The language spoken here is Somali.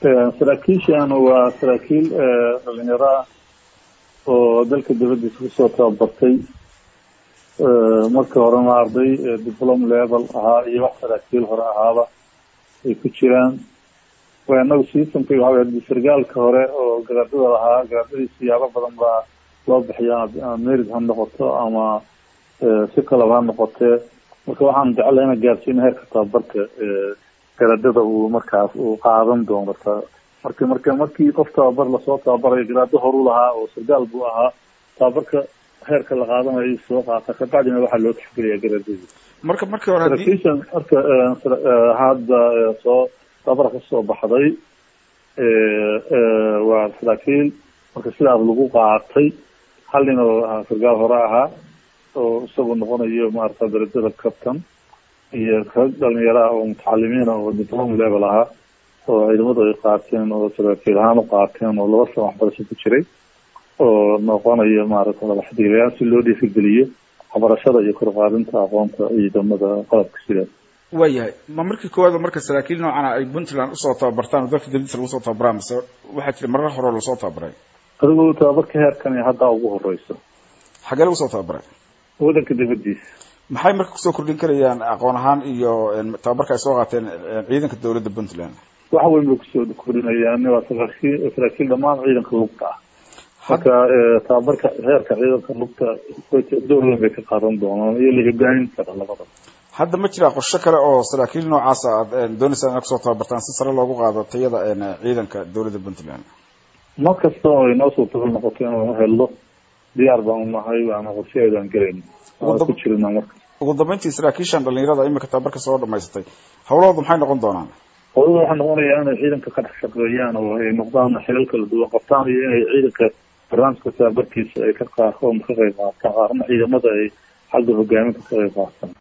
saraakiishan waa saraakiil dhalinyaro ah oo dalka dibadiisa kusoo tababartay marka horena arday diplom level ahaa iyo wax saraakiil hore ahaaba ay ku jiraan waa inagu systemka waxa wey sargaalka hore oo garaadada lahaa garaadadii siyaabo badan baa loo bixiya merid ha noqoto ama si kalaba ha noqotee marka waxaan jeclay ina gaarsiina heerka tababarka garaadada uu markaas uu qaadan doono marka marka markii qof tababar lasoo tababarayo garaado horu lahaa oo sargaal buu ahaa tababarka heerka la qaadanayo soo qaata kabacdina waxaa loo tixgeliyaa garaadadii marka markii hore saraakiishan marka hadda soo tababar kasoo baxday waa saraakiil marka sidaas lagu qaatay hal nin oo sargaal hore ahaa oo isagu noqonayo maarata darajada captain iyo rag dhalinyaro ah oo mutacalimiin ah oo diplom level ahaa oo ciidamadu ay qaateen oo saraakiil ahaan u qaateen oo laba sano waxbarasho ku jiray oo noqonayo maarata madaxdiilayaal si loo dhiirigeliyo waxbarashada iyo korqaadinta aqoonta ciidamada qalabka sidaas waayahay ma markii koowaad marka saraakiil noocana ay puntland usoo tababartaan oo dalka dibadiisa lagu soo tababaraan mise waxaa jira marar hore lasoo tababaray adigu tababarka heerkan haddaa ugu horeyso xaggee lagu soo tababaray wadanka dibadiisa maxay marka kusoo kordhin karayaan aqoon ahaan iyo tababarka ay soo qaateen ciidanka dawladda puntland wax weyn bay kusoo kordhinayaan waa saraakiil saraakiil dhamaan ciidanka lugta ah marka tababarka heerka ciidanka lugta door weyn bay ka qaadan doonaan iyo la hogaamin kara labada hadda ma jiraa qorshe kale oo saraakiil noocaasa aad dooneysaan inaad kusoo tababartaan si sare loogu qaado tayada ciidanka dawladda puntland mar kasta oo ay noo suurtagal noqoto inaan helno diyaar baan unahay waana qorshaheedaan gelayna waan ku jirina marka ugu dambeyntii saraakiishan dhalinyarada imika tababarka soo dhamaysatay hawlahooda maxay noqon doonaan hawlada waxaa noqonayaa inay ciidanka ka dhex shaqeeyaan oo ay noqdaan xilal kala duwan qabtaan iyo inay ciidanka barnaamijka tababarkiisa ay ka qaarkoon ka qayb qaataan qaarna ciidamada ay xagga hogaaminta ka qayb qaataan